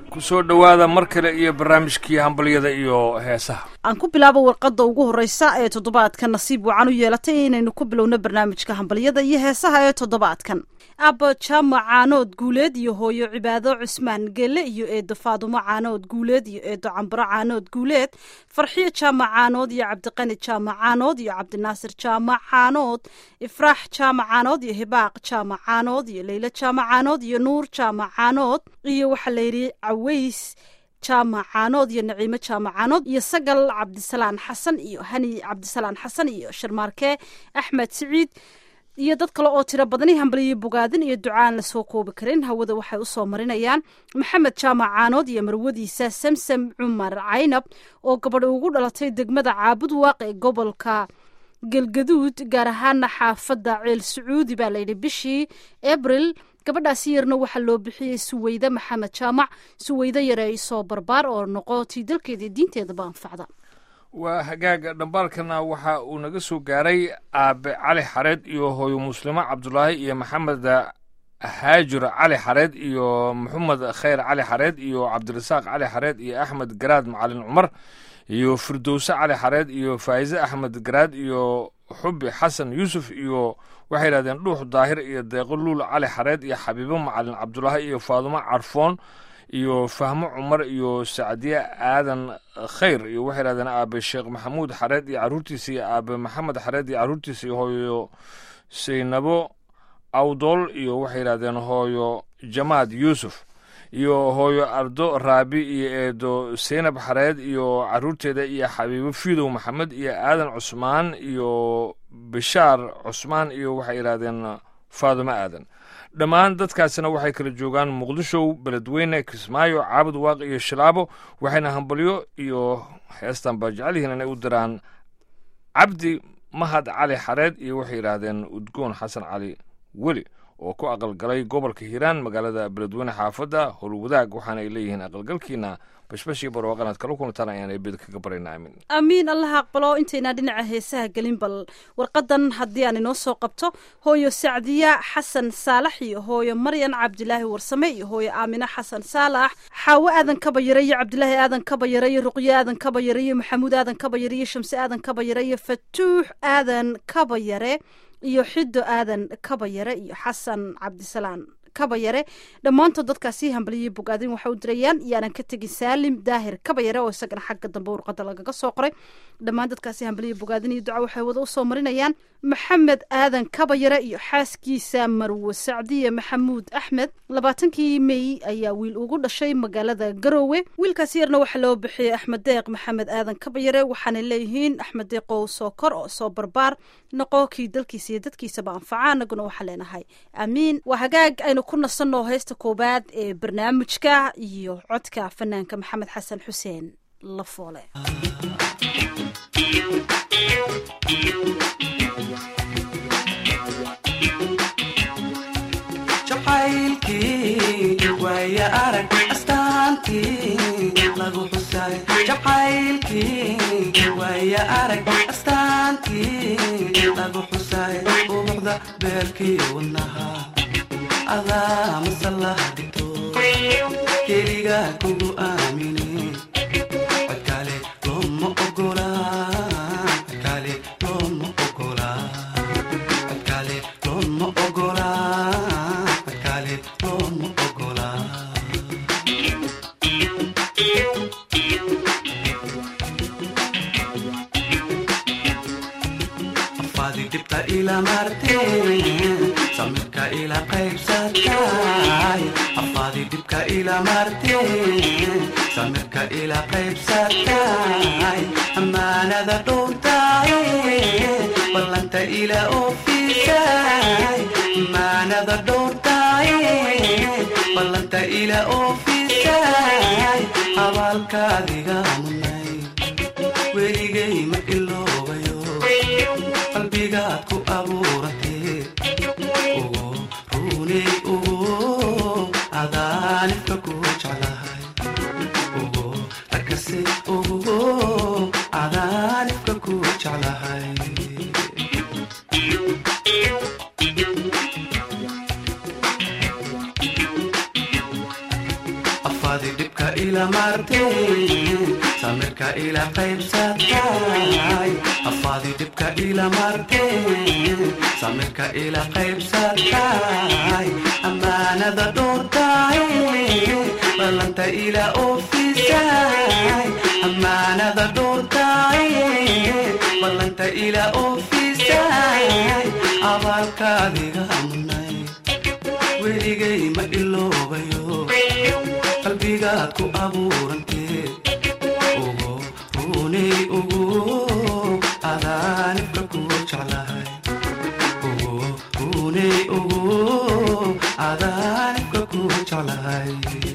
kusoo dhowaada mar kale iyo barnaamijkii hambalyada iyo heesaha aan ku bilaabo warqadda ugu horreysa ee toddobaadka nasiib wacan u yeelatay inaynu ku bilowno barnaamijka hambalyada iyo heesaha ee toddobaadkan abba jaamac caanood guuleed iyo hooyo cibaado cusmaan gelle iyo eedo faadumo caanood guuleed iyo eedo cambaro caanood guuleed farxiyo jaamac caanood iyo cabdiqani jaamac caanood iyo cabdinaasir jaamac caanood ifraax jaamac caanood iyo hibaaq jaamac caanood iyo leylo jaamac caanood iyo nuur jaamac caanood iyo waxaa layidhi caweys jaamac caanood iyo naciimo jaamac caanood iyo sagal cabdisalaan xasan iyo hani cabdisalaan xasan iyo sharmaarke axmed siciid iyo dad kale oo tiro badani hambaliyo bogaadin iyo ducaan lasoo koobi karin hawada waxay usoo marinayaan maxamed jaamac caanood iyo marwadiisa samsam cumar caynab oo gabadh ugu dhalatay degmada caabud waaq ee gobolka galgaduud gaar ahaana xaafadda ceel sacuudi baa layidhi bishii abril gabadhaasi yarna waxaa loo bixiyey suweyde maxamed jaamac suweyde yare soo barbaar oo noqo tii dalkeeda diinteedaba anfacda waa hagaaga dhambaalkana waxa uu naga soo gaaray aabe cali xareed iyo hooyo muslimo cabdulaahi iyo maxamed haajir cali xareed iyo maxamed khayr cali xareed iyo cabdirasaaq cali xareed iyo axmed garaad macalin cumar iyo firdowse cali xareed iyo faa'ize axmed garaad iyo xubi xasan yuusuf iyo waxay yidhahdeen dhuux daahir iyo deeqo luul cali xareed iyo xabiibo macalin cabdulaahi iyo faadumo carfoon iyo fahmo cumar iyo sacdiye aadan khayr iyo waxay yidhahdeen aabe sheekh maxamuud xareed iyo carruurtiisa iyo aabe maxamed xareed iyo carruurtiisa iyo hooyo saynabo awdool iyo waxay yidhahdeen hooyo jamaad yuusuf iyo hooyo ardo raabi iyo eedo seynab xareed iyo carruurteeda iyo xabiibo fiidow maxamed iyo aadan cusmaan iyo bishaar cusmaan iyo waxay yidhahdeen faadumo aadan dhammaan dadkaasina waxay kala joogaan muqdishow beledweyne kismaayo caabud waaq iyo shilaabo waxayna hambalyo iyo heestan baa jecel yihiin inay u diraan cabdi mahad cali xareed iyo waxay yidhaahdeen udgoon xasan cali weli oo ku aqalgalay gobolka hiiraan magaalada beledweyne xaafadda howlwadaag waxaana ay leeyihiin aqalgalkiina bashbashii barwaaqanaad kala kulantaan ayaan eebeda kaga barayna aamin amiin allaha aqbalo intaynaa dhinaca heesaha gelin bal warqadan haddii aan inoo soo qabto hooyo sacdiya xasan saalax iyo hooyo maryan cabdilaahi warsame iyo hooyo aamine xasan saalax xaawo aadan kabayare iyo cabdilaahi aadan kabayare iyo ruqyo aadan kabayare iyo maxamuud aadan kabayare iyo shamse aadan kabayare iyo fatuux aadan kabayare iyo xido aadan kabayare iyo xasan cabdisalaan kabayare dhammaantood dadkaasi hambaliyey bogaadin waxay u dirayaan iyaanan ka tegin saalim daahir kabayare oo isagana xagga dambe warqada lagaga soo qoray dhammaan dadkaasi hambaliya bogaadin iyo duca waxay wada usoo marinayaan maxamed aadan kabayare iyo xaaskiisa marwe sacdiye maxamuud axmed labaatankii mey ayaa wiil ugu dhashay magaalada garoowe wiilkaasi yarna waxaa loo bixiyey axmed deeq maxamed aadan kabayare waxaana leeyihiin axmed deeqow soo kor oo soo barbaar noqo kii dalkiisa iyo dadkiisaba anfaca anaguna waxaa leenahay aamiin waa hagaag aynu ku nasanno heesta koowaad ee barnaamijka iyo codka fanaanka maxamed xasan xuseen lafoole jacaylkii waaya arag astaantii lagu xusay jacaylkii waaya arag astaantii lagu xusay ubuxda beerkii wadnaha adaa masalah dhigto keliga kugu aamine codkale looma ogola codkale looma ogola codkale looma ogola codkale looma ogola afaadi dhibta ila marteen samirka ila qaybsatay afaadi dhibka ila marteen samirka ila qaybsatay ammaanada dhowrtay ballanta ila oofisay ammaanada dhowrtay ballanta ila oofisay abaalkaadiga munay weligay ma iloobayo qalbigaad ku abuuratee ugu runey ugu adaanifka ku jeclahay ugu rakase ugu adaanifka ku jeclahay afaadi dhibka ila marteen samirka ila qaybsatay afaadi dhibka ila marteen samirka ila qaybsatay ammaanada dhowrtay ballanta ila oofisay ammaanada dhowrtay ballanta ila oofisay abaalkaadiga amnay weligay ma iloobayo qalbigaad ku abuurantee ugu runay ugu adaanibka ku jeclahay ugu runay ugu adaanibka ku jeclahay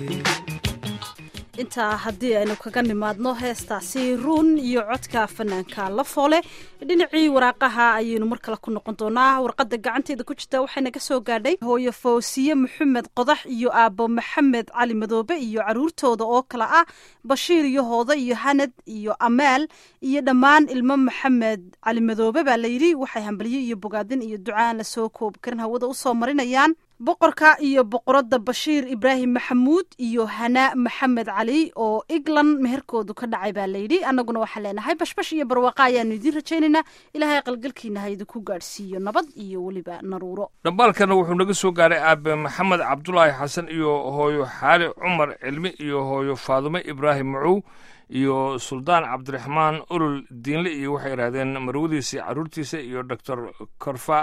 intaa haddii aynu kaga nimaadno heestaasi ruun iyo codka fanaanka la foole dhinacii waraaqaha ayaynu mar kale ku noqon doonaa warqadda gacanteeda ku jirta waxayna ka soo gaadhay hooyo foosiye maxamed qodax iyo aabbo maxamed cali madoobe iyo caruurtooda oo kale ah bashiir iyo hooda iyo hanad iyo amaal iyo dhammaan ilmo maxamed cali madoobe baa layidhi waxay hambalyo iyo bogaadin iyo ducaan lasoo koobi karin hawada usoo marinayaan boqorka iyo boqoradda bashiir ibraahim maxamuud iyo hanaa maxamed cali oo england meherkoodu ka dhacay baa layidhi annaguna waxaan leenahay bashbash iyo barwaaqa ayaanu idiin rajaynaynaa ilaahay qalgalkiina ha idinku gaadhsiiyo nabad iyo weliba naruuro dhambaalkana wuxuu naga soo gaaray aabe maxamed cabdulaahi xasan iyo hooyo xaali cumar cilmi iyo hooyo faadume ibraahim macow iyo suldaan cabdiraxmaan olol diinle iyo waxay yidhahdeen marwadiisii carruurtiisa iyo doctor korfa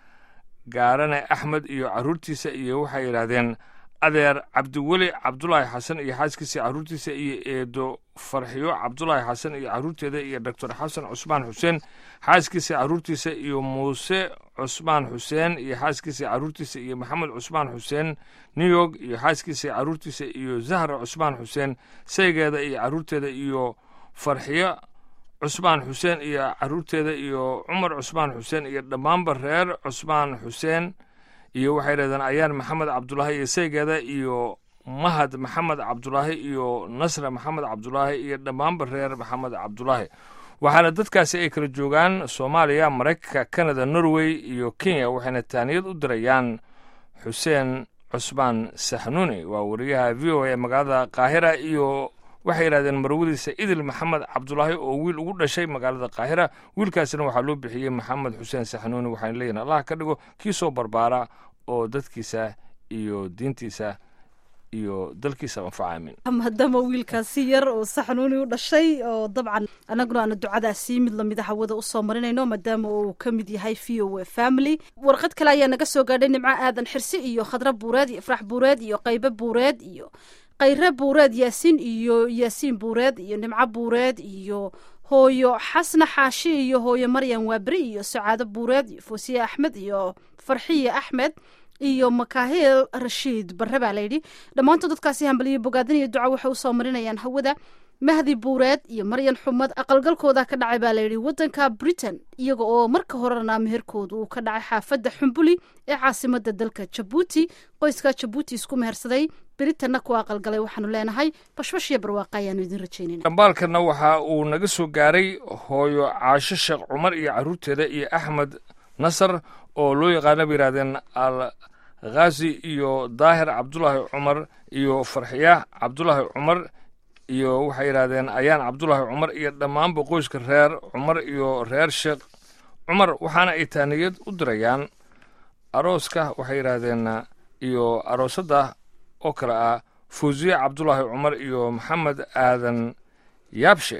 gaarane axmed iyo carruurtiisa iyo waxay yidhaahdeen adeer cabdiweli cabdulaahi xasan iyo xaaskiisa carruurtiisa iyo eedo farxiyo cabdulaahi xasan iyo carruurteeda iyo doctor xasan cusmaan xuseen xaaskiisa carruurtiisa iyo muuse cusmaan xuseen iyo xaaskiisa carruurtiisa iyo maxamed cusmaan xuseen new york iyo xaaskiisa carruurtiisa iyo zahra cusmaan xuseen saygeeda iyo carruurteeda iyo farxiyo cusmaan xuseen iyo carruurteeda iyo cumar cusmaan xuseen iyo dhammaanba reer cusmaan xuseen iyo waxay yidhahdeen ayaan maxamed cabdulaahi iyo saygeeda iyo mahad maxamed cabdulaahi iyo nasra maxamed cabdulaahi iyo dhammaanba reer maxamed cabdulaahi waxaana dadkaasi ay kala joogaan soomaaliya maraykanka kanada norway iyo kenya waxayna taaniyad u dirayaan xuseen cusmaan saxnuuni waa wariyaha v o a ee magaalada qaahira iyo waxay yidhahdeen marwadiisa idil maxamed cabdulaahi oo wiil ugu dhashay magaalada qaahira wiilkaasina waxaa loo bixiyey maxamed xuseen saxnuuni waxayna leeyihin allah ka dhigo kii soo barbaara oo dadkiisa iyo diintiisa iyo dalkiisa anfaca aamin maadaama wiilkaasi yar oo saxnuuni u dhashay oo dabcan annaguna aana ducadaasi mid lamida hawada usoo marinayno maadaama uu ka mid yahay v o a family warqad kale ayaa naga soo gaadhay nimco aadan xirsi iyo khadra buureed iyo ifrax buureed iyo qaybe buureed iyo khayre buureed yaasiin iyo yaasiin buureed iyo nimco buureed iyo hooyo xasna xaashi iyo hooyo maryan waaberi iyo sacaado buureed iyo foosiye axmed iyo farxiye axmed iyo makaahil rashiid barre baa layidhi dhammaantood dadkaasi hambaliyo bogaadin iyo duca waxay usoo marinayaan hawada mahdi buureed iyo maryan xumad aqalgalkooda ka dhacay baa layidhi waddanka britain iyaga oo marka horena meherkooda uu ka dhacay xaafadda xumbuli ee caasimada dalka jabuuti qoyska jabuuti isku mehersaday britanna ku aqalgalay waxaanu leenahay bashbash iyo barwaaqa ayaanu idin rajaynayna dhambaalkana waxa uu naga soo gaaray hooyo caasho sheekh cumar iyo carruurteeda iyo axmed nasar oo loo yaqaana bay yidhahdeen al khazi iyo daahir cabdulaahi cumar iyo farxiya cabdulaahi cumar iyo waxay yidhahdeen ayaan cabdulaahi cumar iyo dhammaanba qoyska reer cumar iyo reer sheekh cumar waxaana ay taaniyad u dirayaan arooska waxay yidhaahdeen iyo aroosadda oo kale ah fuusiye cabdulaahi cumar iyo maxamed aadan yaabshe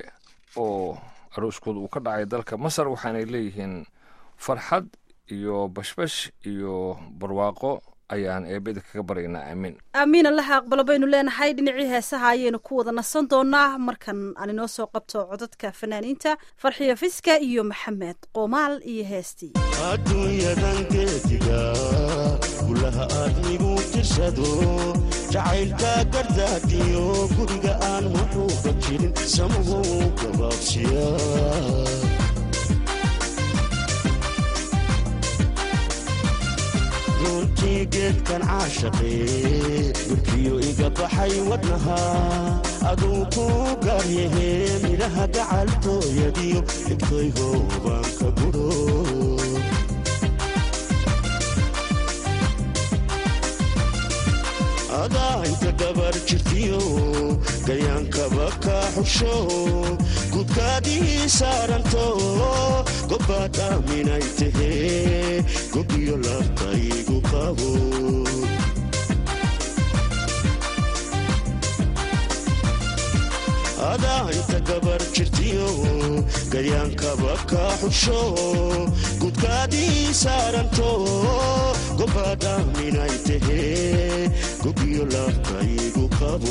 oo arooskooda uu ka dhacay dalka masar waxaanay leeyihiin farxad iyo bashbash iyo barwaaqo ayaan eebeda kaga baryaynaa aamiin aamiin allaha aqbalo baynu leenahay dhinacii heesaha ayaynu ku wada nasan doonaa markan aan inoo soo qabto codadka fanaaniinta farxiyo fiska iyo maxamed qoomaal iyo heestii adduunyadan geediga gulaha aadmigu tirsado jacaylka gardaadiyo guriga aan muxuuba jirin samuhu gabaabsiya runtii geedkan caashaqee dhulkiyo iga baxay wadnaha aduu ku gaaryahe midhaha gacaltooyadiyo dhibtaygo baan ka guro adaa inta gabar jirtiyo gayaankaba ka xusho gudkaadii saaranto gobbaad aaminay tahee gobiyo labtaygu qabo adaa inta gabar jirtiyo gayaankaba ka xusho gudkaadii saaranto gobbaad aaminay tahee gobiyo labtaygu qabo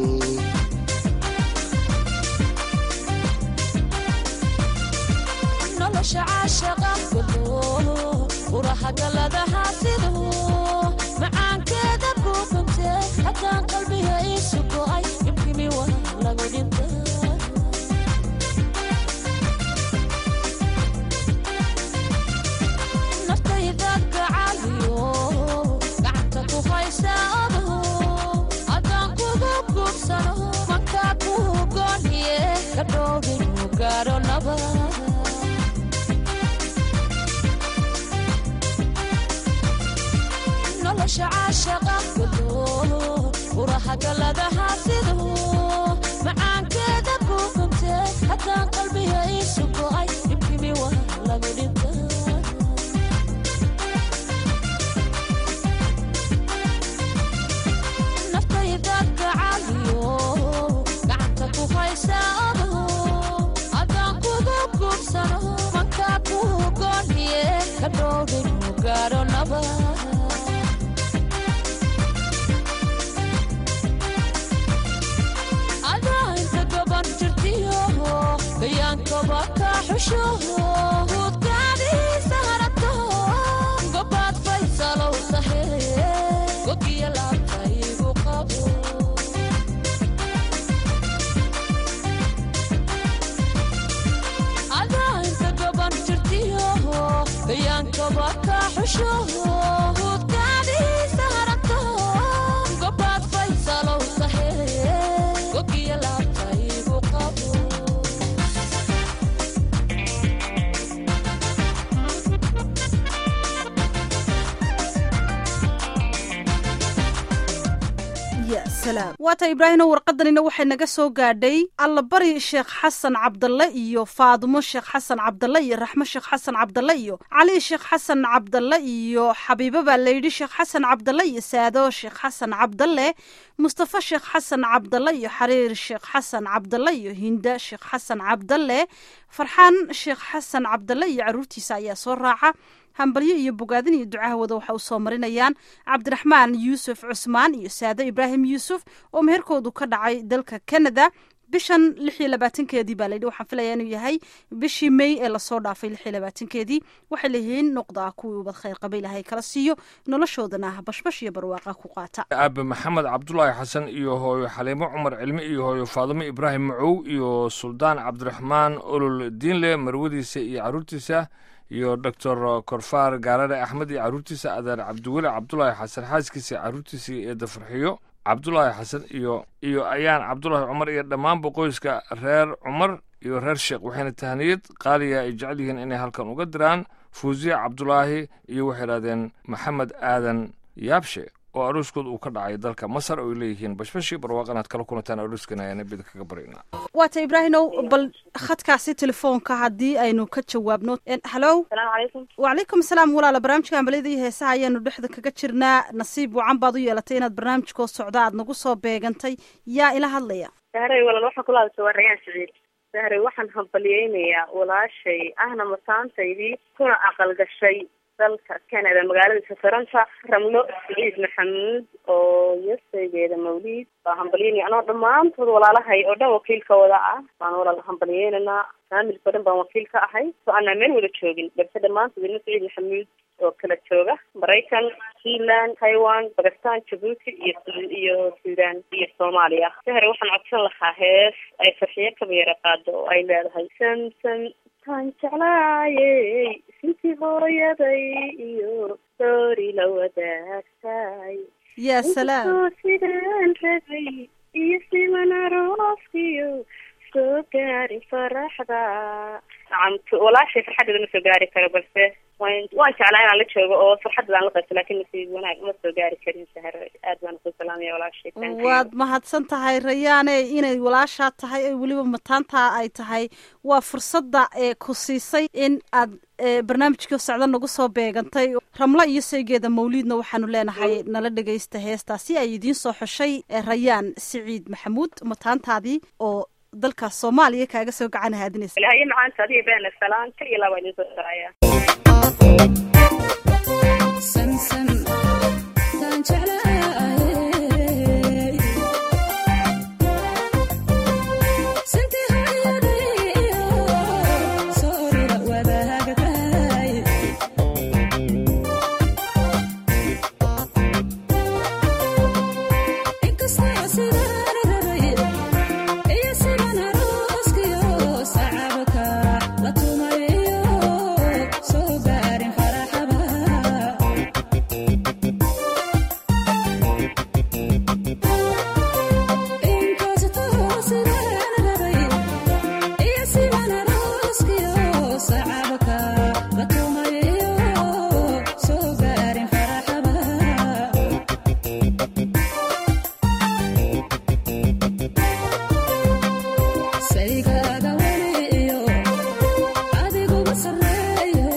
nolosha caashaqa gudo uraha galadaha sidu macaankeeda buuqinte haddaan qalbiga iisu go'ay ibkimi waa lagu dhinta naftaydaad gacaaliyo gacanta ku haysa odo haddaan kugu guubsano mankaa kuu gooniye ka dhowdinu gaadho nabad nolosha caashaqa gudo uraha galadaha sidu macaankeeda buuqinte haddaan qalbiga iisu go'ay ibkimi waa lagu dhinta naftaydaad gacaaliyo gacanta ku haysa odo haddaan kugu guubsano mankaa kuu gooniye ka dhowdinu gaadho nabad adaa inta gaban jirtiyo gayaankaba ka xusho hudkaadiisa harato gobaad faysalow sahe gogiya laabtaygu qabo adaa inta gaban jirtiyo gayaankaba ka xusho hudkaadiisa harato gobaad faysalow sahe gogiya laabtaygu qabo ya salaam waata ibraahino warqadanina waxay naga soo gaadhay allabari sheekh xasan cabdalle iyo faadumo sheekh xasan cabdalle iyo raxmo sheekh xasan cabdalle iyo cali sheekh xasan cabdalle iyo xabiibo baa layidhi sheekh xasan cabdalle iyo saado sheekh xasan cabdalle mustafa sheekh xasan cabdalle iyo xariir sheekh xasan cabdalle iyo hinda sheekh xasan cabdalle farxaan sheekh xasan cabdalle iyo caruurtiisa ayaa soo raaca hambalyo iyo bogaadin iyo ducahooda waxa u soo marinayaan cabdiraxmaan yuusuf cusmaan iyo saado ibraahim yuusuf oo meherkoodu ka dhacay dalka canada bishan lix iyo labaatankeedii baa layidhi waxaan filayaa inuu yahay bishii may ee lasoo dhaafay lix iyo labaatankeedii waxay leeyihiin noqdaa kuwii ubad khayr qaba ilahay kala siiyo noloshoodana bashbash iyo barwaaqa ku qaata aabe maxamed cabdulaahi xasan iyo hooyo xaliimo cumar cilmi iyo hooyo faadimo ibraahim macow iyo suldaan cabdiraxmaan olol diinle marwadiisa iyo caruurtiisa iyo doctor korfaar gaarare axmed iyo caruurtiisa adeer cabdiweli cabdulaahi xasan xaaskiisa caruurtiisa eedda farxiyo cabdulaahi xasan iyo iyo ayaan cabdulaahi cumar iyo dhammaanba qoyska reer cumar iyo reer sheekh waxayna tahaniyad qaaliya ay jecel yihiin inay halkan uga diraan fuuziya cabdulaahi iyo waxay idhahdeen maxamed aadan yaabshe oo aruuskooda uu ka dhacay dalka masar oo ay leeyihiin bashbashii barwaaqanaad kala kulantaan aruuskan ayaana bida kaga barayna waata ibraahinow bal khadkaasi telefoonka haddii aynu ka jawaabno hallow salaamu calaykum wacalaykum asalaam walaala barnaamijka hambaliyada iyo heesaha ayaanu dhexda kaga jirnaa nasiib wacan baad u yeelatay inaad barnaamijkoo socda aad nagu soo beegantay yaa ila hadlaya sahray walaal waxaan kula hadasha waa rayaan siciid sahray waxaan hambaliyeynayaa walaashay ahna masaantaydii kuna aqal gashay dalka canada magaalada safaranta ramlo siciid maxamuud oo yasaygeeda mawliid baa hambalyeynaya anoo dhammaantood walaalahay oo dhan wakiilka wada ah baan walaal hambalyeynanaa faamilka o dhan baan wakiil ka ahay so aanaa meel wada joogin balse dhammaantood ilmo siciid maxamuud oo kala jooga maraykan sealand taiwan bakistan jabuuti iyo iyo sudan iyo soomaaliya sahre waxaan codsan lahaa hees ay farxiyo kabeera qaado oo ay leedahay samsam taan jeclaayey sintii hooyaday iyo soori la wadaagtay yaa salaam inkastoo sidaan rabay iyo siman arooskiyo soo gaari faraxda nacam walaashay farxadeeda ma soo gaari karo balse waan waan jeclaa inaan la joogo oo farxadda aan la qabto laakiin nasiib wanaag ma soo gaari karin sahre aad baan ku salaamaya walaashay Thank you. waad mahadsan tahay rayaane inay walaashaa tahay ee weliba mataantaa ay tahay waa fursadda ee ku siisay in aad ee, barnaamijkii socdo nagu soo beegantay ramlo iyo saygeeda mawliidna waxaanu leenahay nala dhegaysta heestaasi ay idiin soo xushay ee rayaan siciid maxamuud mataantaadii oo dalkaas soomaaliya kaaga soo gacan haadinaysa ilaahay macaanta adiga beena salaan kal iyo laba idin soo saraya sansan taan jeclahay santii hooyadayo soorida wadaagtahay inkastoo sidaan rabay iyo sidan arooskiyo sacabka la tumayo soo gaarin faraxaba inkastoo sidaan rabay iyo sidan arooskiyo sacabka la tumayo soo gaarin faraxaba saygaaga weliyo adiguba sarreeyo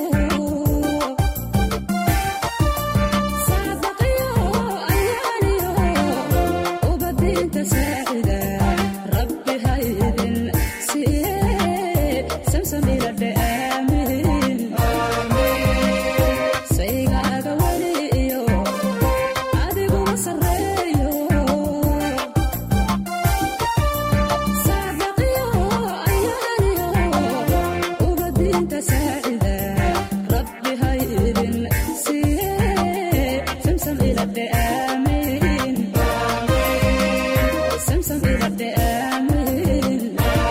saadaqiyo ayaaniyo ubadiinta saacida rabbi haydin siye samsamiladhe aamin saygaaga weliyo adiguba sarreeyo saadaqiyo ayaaniyo ubadiinta saacida rabbi haydin siye samsam iladhe aamin samsam iladhe aamin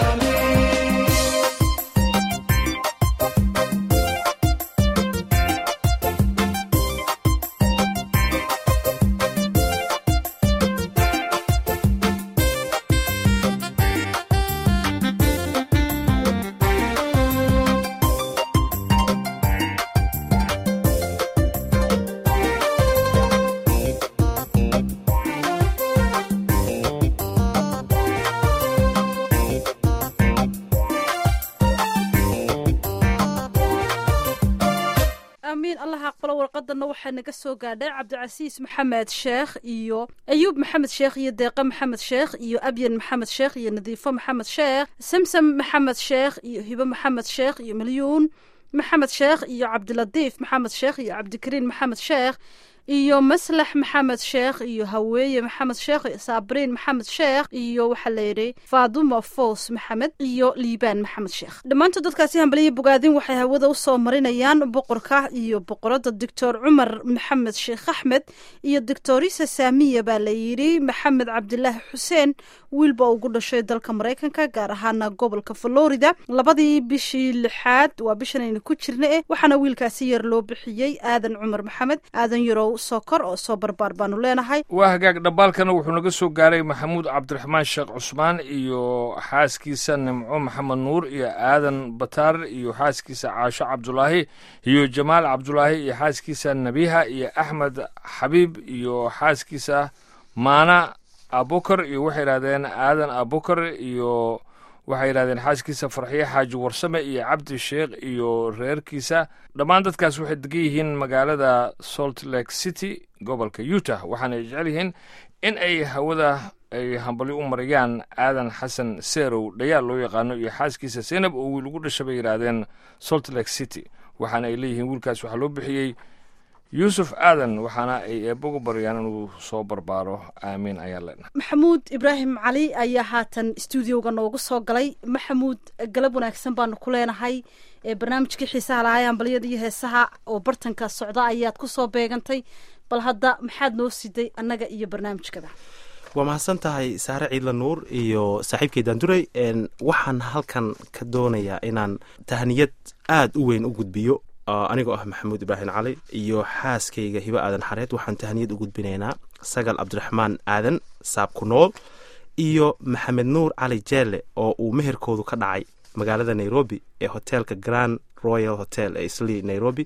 aamiin allah aqbalo warqadana waxaa naga soo gaadhay cabdicasiis maxamed sheekh iyo ayuub maxamed sheekh iyo deeqe maxamed sheekh iyo abyan maxamed sheekh iyo nadiifo maxamed sheekh samsam maxamed sheekh iyo hibo maxamed sheekh iyo milyuun maxamed sheekh iyo cabdilatiif maxamed sheekh iyo cabdikariin maxamed sheekh iyo maslax maxamed sheekh iyo haweeye maxamed sheekh iyo saabriin maxamed sheekh iyo waxaa layidhi faaduma foos maxamed iyo liibaan maxamed sheekh dhammaantood dadkaasi hambaliya bogaadin waxay hawada usoo marinayaan boqorka iyo boqorada doctor cumar maxamed sheekh axmed iyo doctorisa saamiya baa layidhi maxamed cabdilaahi xuseen wiilba ugu dhashay dalka maraykanka gaar ahaana gobolka florida labadii bishii lixaad waa bishan aynu ku jirna eh waxaana wiilkaasi yar loo bixiyey aadan cumar maxamed aadan yarow sokor oo soo barbaar baanu leenahay waa hagaag dhambaalkana wuxuu naga soo gaaray maxamuud cabdiraxmaan sheekh cusmaan iyo xaaskiisa nimco maxamed nuur iyo aadan bataar iyo xaaskiisa caasho cabdulaahi iyo jamaal cabdulaahi iyo xaaskiisa nabiha iyo axmed xabiib iyo xaaskiisa maana abukar iyo waxay yidhahdeen aadan abukar iyo waxay yidhahdeen xaaskiisa farxiye xaaji warsame iyo cabdi sheekh iyo reerkiisa dhammaan dadkaas waxay degan yihiin magaalada salt lake city gobolka utah waxaana jecel yihiin in ay hawada ay hambalyo u marayaan aadan xasan seerow dhayaal loo yaqaano iyo xaaskiisa seynab oo wiil ugu dhasha bay yidhaahdeen salt lake city waxaana ay leeyihiin wiilkaas waxaa loo bixiyey yuusuf aadan waxaana ay eebbagu baryaan inuu soo barbaaro aamiin ayaa leenahay maxamuud ibraahim cali ayaa haatan stuudioga noogu soo galay maxamuud galab wanaagsan baanu ku leenahay ee barnaamijkii xiisaha lahaa ee ambaliyada iyo heesaha oo bartanka socda ayaad ku soo beegantay bal hadda maxaad noo siday annaga iyo barnaamijkada waa mahadsan tahay saare ciidla nuur iyo saaxiibkay daanduray waxaan halkan ka doonayaa inaan tahniyad aada u weyn u gudbiyo anigoo ah maxamuud ibraahim cali iyo xaaskayga hibo aadan xareed waxaan tahniyad u gudbinaynaa sagal cabdiraxmaan aadan saabku nool iyo maxamed nuur cali jeelle oo uu meherkoodu ka dhacay magaalada nairobi ee hoteelka grand royal hotel ee islii nairobi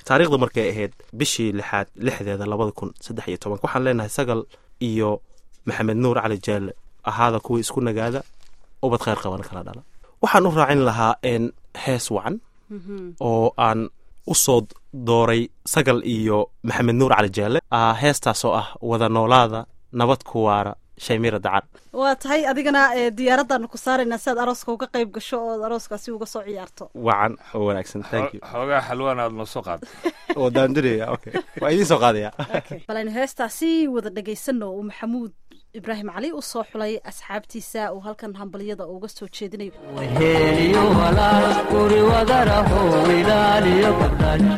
taariikhda markay ahayd bishii lixaad lixdeeda labada kun saddex iyo tobanka waxaan leenahay sagal iyo maxamed nuur cali jaalle ahaada kuwii isku nagaada ubad kheyr qabana kala dhala waxaan u raacin lahaa een hees wacan oo aan u soo dooray sagal iyo maxamed nuur cali jaalle ah, heestaasoo ah wada noolaada nabad ku waara shaymira dacar waa tahay adigana ee, diyaaradaanu ku saaraynaa si aad arooska uga qayb gasho oo arooskaasi uga soo ciyaarto wacan oo wanaagsan thank you xoogaa xalwaan aad noo soo qaada oo daanduraya okay waa idiin soo qaadaya bal aynu heestaasi wada dhagaysano uu maxamuud ibraahim cali u soo xulay asxaabtiisa uu halkan hambalyada uga soo jeedinayo heliyo walaal guri wadaraho ilaaliyo gabdhash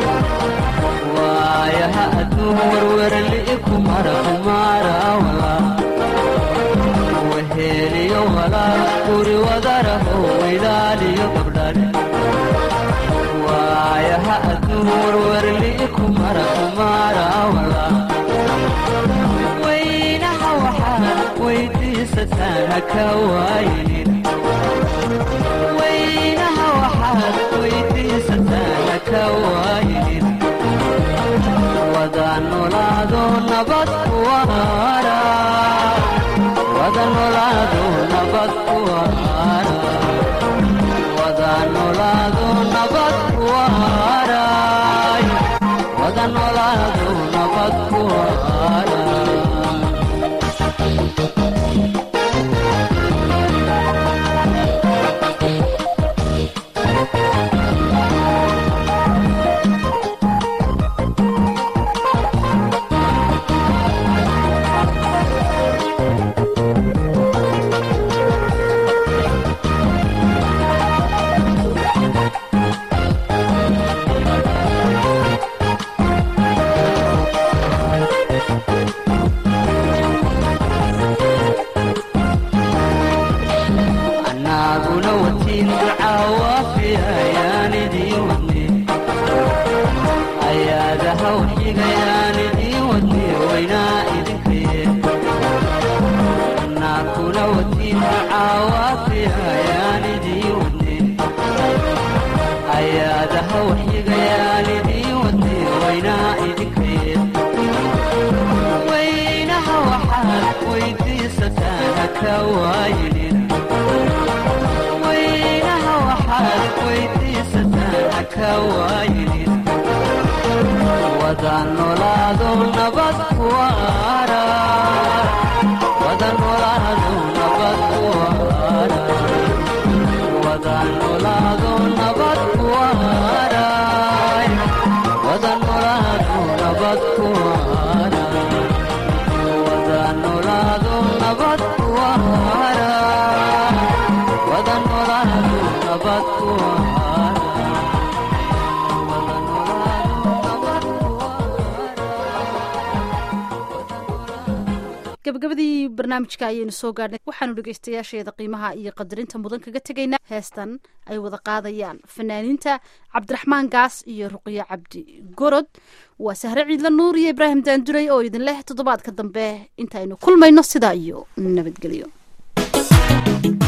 waayaha adduun werwerli ku mara kumara walaal weheliyo walaal guri wadaraho ilaaliyo gabdhash waayaha adduun werwerli ku mara kumara walaal weynaha waxaad weydiisataan haka waaynin weynaha waxaad weydiisataan haka waaynin wada nolaado nabad ku waara wada nolaado nabad ku waara wada nolaado nabad ku waara wada nolaado nabad ku waara annaaguna watiin ducaawaafiayaan idiin wadne ayaadaha waxigayaan idiin wadne waynaa idinkaye annaaguna watiin ducaawaafiayaan idiin wadne ayaadaha waxigayaan idiin wadne waynaa idinkaye weynaha waxaad weydiisataan haka waayinin weynaha waxaad weydiisataan haka waayinin wada nolaado nabad ku waara wada nolaado nabad ku waara wada nolaado nabad ku waara wada nolaado nabad ku waara wada nolaado nabad ku waara wada nolaado nabad ku waara wada nolaado nabad ku gabagabadii barnaamijka ayaynu soo gaadhnay waxaanu dhegaystayaasheeda qiimaha iyo qadarinta mudan kaga tegaynaa heestan ay wada qaadayaan fanaaniinta cabdiraxmaan gaas iyo ruqyo cabdi gorod waa sahre ciidla nuur iyo ibraahim daanduray oo idin leh toddobaadka dambe intaaynu kulmayno sidaa iyo nabadgelyo